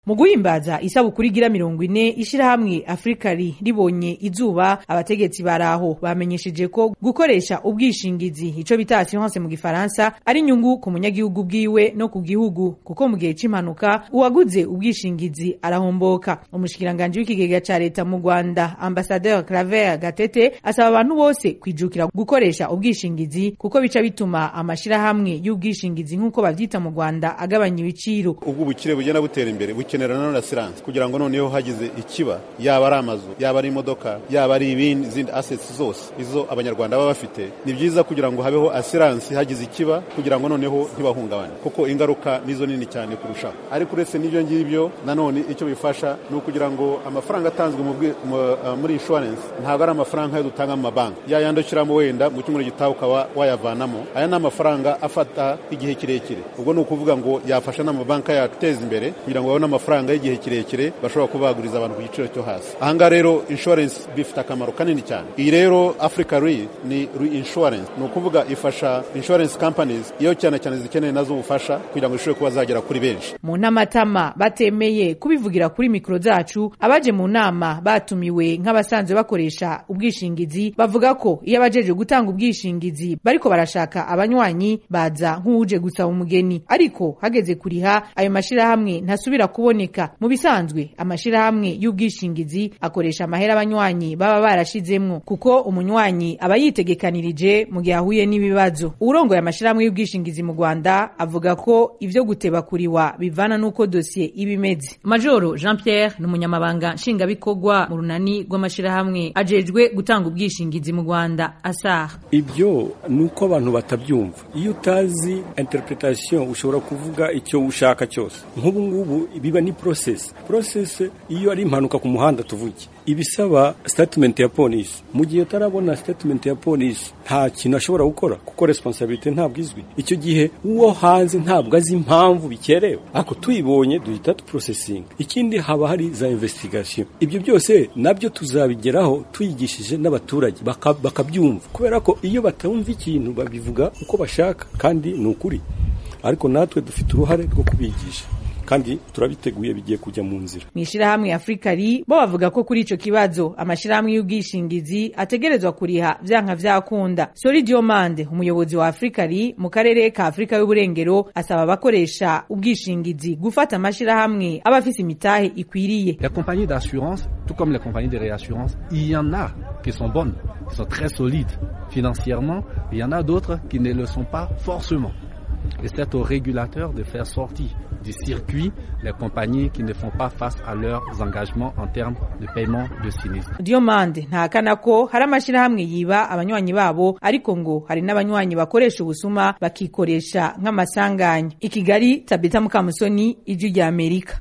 mu guhimbaza isabukuru igira mirongo ine ishirahamwe afurikari ribonye izuba abategetsi baraho bamenyesheje ko gukoresha ubwishingizi ico bita assurance mu gifaransa ari inyungu ku munyagihugu bwiwe no ku gihugu kuko mu gihe c'impanuka uwaguze ubwishingizi arahomboka umushikiranganji w'ikigega ca leta mu rwanda ambasadeur claver gatete asaba abantu bose kwijukira gukoresha ubwishingizi kuko bica bituma amashirahamwe y'ubwishingizi nk'uko bavyita mu rwanda agabanya ibiciro ubwo ubukire bugenda butera imbere bukenera none asiranse kugira ngo noneho hagize ikiba yaba ari amazu yaba ari imodoka yaba ari ibindi izindi assets zose izo abanyarwanda baba bafite ni byiza kugira ngo habeho asiranse hagize ikiba kugira ngo noneho ntibahungabane kuko ingaruka nizo nini cyane kurushaho ariko uretse n'ibyo ngibyo nanone icyo bifasha ni ukugira ngo amafaranga atanzwe muri insurance ntabwo ari amafaranga yo dutanga mu mabanki ya yandi ushyiramo wenda mu cyumweru gitaha ukaba wayavanamo aya ni amafaranga afata igihe kirekire ubwo ni ukuvuga ngo yafasha n'amabanki yacu guteza imbere kugira ngo babone amafaranga y'igihe kirekire bashobora kuba baguriza abantu ku giciro cyo hasi ahangaha rero insurance bifite akamaro kanini cyane iyi rero africa re ni reinsurance ni ukuvuga ifasha insurance companies iyo cyane cyane zikeneye nazo ubufasha kugira ngo zishobore kuba zagera kuri benshi mu ntamatama batemeye kubivugira kuri mikoro zacu abaje mu nama batumiwe nk'abasanzwe bakoresha ubwishingizi bavuga ko iyo abajeje gutanga ubwishingizi bariko barashaka abanywanyi baza nk'uje gusaba umugeni ariko hageze kuriha ayo mashirahamwe ntasubira kuboneka mu bisanzwe amashirahamwe y'ubwishingizi akoresha amahera abanywanyi baba barashizemwo kuko umunywanyi aba yitegekanirije mu gihe ahuye n'ibibazo uwurongoye amashirahamwe y'ubwishingizi mu rwanda avuga ko ivyo guteba kuriwa bivana n'uko dosiye iba imeze majoro jean pierre ni umunyamabanga nshingwabikorwa mu runani rw'amashirahamwe ajejwe gutanga ubwishingizi mu rwanda asaha ibyo ni uko abantu batabyumva iyo utazi interpretation ushobora kuvuga icyo ushaka cyose nk'ubu ngubu biba ni process process iyo ari impanuka ku muhanda tuvuge ibisaba statement ya polisi mu gihe utarabona statement ya polisi nta kintu ashobora gukora kuko responsabilité ntabwo izwi icyo gihe uwo hanze ntabwo azi impamvu bikerewe ariko tuyibonye duhita tuprocessing ikindi haba hari za investigation ibyo byose nabyo tuzabigeraho tuyigishije n'abaturage bakabyumva kubera ko iyo batumva ikintu babivuga uko bashaka kandi ni ukuri ariko natwe dufite uruhare rwo kubigisha kandi turabiteguye bigiye kujya mu nzira mu ishirahamwe afurikari bo bavuga ko kuri ico kibazo amashirahamwe y'ubwishingizi ategerezwa kuriha vyanka vyakunda sori diomande umuyobozi wa afurikari mu karere ka afurika y'uburengero asaba abakoresha ubwishingizi gufata amashirahamwe aba afise imitahe ikwiriye la compagnie d'assurance tout comme les compagnies de réassurance il y en a qui sont bonnes qui sont très solides financièrement il y en a d'autres qui ne le sont pas forcément et c'est au régulateur de faire sortir du circuit les compagnies qui ne font pas face à leurs engagements en termes de paiement de sinistre. Diomande ntakana ko hari amashirahamwe yiba abanywanyi babo ariko ngo hari n'abanywanyi bakoresha ubusuma bakikoresha nk'amasanganya. I Kigali Tabita Mukamusoni ijwi rya Amerika.